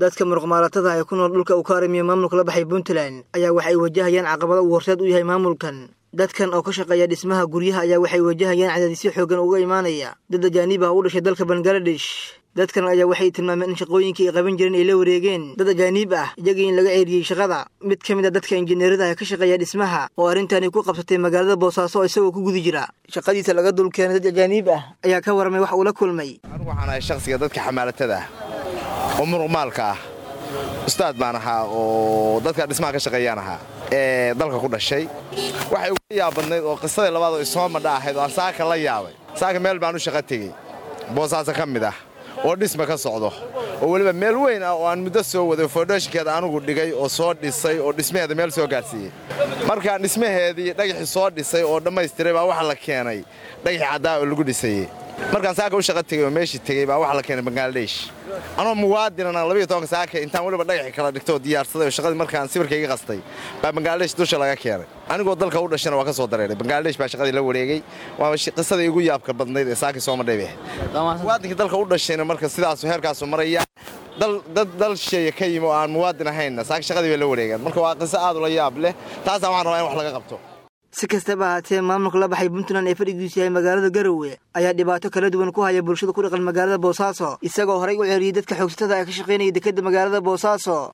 dadka muruqmaalatada ee ku nool dhulka uu ka arimiyo maamulka la baxay puntland ayaa waxay wajahayaan caqabado uu horseed u yahay maamulkan dadkan oo ka shaqeeya dhismaha guryaha ayaa waxay wajahayaan cadaadisyo xoogan uga imaanaya dad ajaaniib ah u dhashay dalka bangaladesh dadkan ayaa waxay tilmaameen in shaqooyinkii ay qaban jireen ay la wareegeen dad ajaaniib ah iyagii in laga ceeriyey shaqada mid ka mid a dadka injineerada ee ka shaqeeya dhismaha oo arrintani ku qabsatay magaalada boosaaso isagoo ku guda jira shaqadiisa laga dulkeenay dad ajaaniib ah ayaa ka warramay wax uu la kulmay anigu waxaan ahay shakhsiga dadka xamaalatada ah oo muruqmaalka ah ustaad baan ahaa oo dadka dhismaha ka shaqeeyaan ahaa ee dalka ku dhashay waxay uga yaabadnayd oo qisadii labaad oo isoo madha ahayd oo aan saaka la yaabay saaka meel baan u shaqo tegey boosaaso ka mid ah oo dhisma ka socdo oo weliba meel weyn ah oo aan muddo soo waday foundheshinkeeda anugu dhigay oo soo dhisay oo dhismaheeda meel soo gaarsiiyey markaan dhismaheedii dhagaxii soo dhisay oo dhammaystiray baa waxa la keenay dhagaxii caddaa oo lagu dhisayey markaan saaka u shaqo tegey oo meeshii tegey baa waxa la keenay bangaladesh anoo muwaadinana labayo tobanka saaka intaan weliba dhagaxii kala dhigtay oo diyaarsaday oo shaqadii markaan sawirkayga qastay baa bangaladesh dusha laga keenay anigoo dalka u dhashana waa ka soo dareeray bangaladesh baa shaqadii la wareegay waa qisadii igu yaabka badnayd ee saakii soo madhay bay ahayd muwaadinkii dalka u dhashayna marka sidaasu heerkaasu maraya dad dal sheeya ka yimi oo aan muwaadin ahaynna saaka shaqadii bay la wareegeen marka waa qiso aad ula yaab leh taasaan waxaan rabaa in wax laga qabto si kastaba ahaatee maamulka la baxay puntland ee fadhigiisu yahay magaalada garowe ayaa dhibaato kala duwan ku haya bulshada ku dhaqan magaalada boosaaso isagoo horay u ceeriyey dadka xoogsatada ee ka shaqaynaya dekedda magaalada boosaaso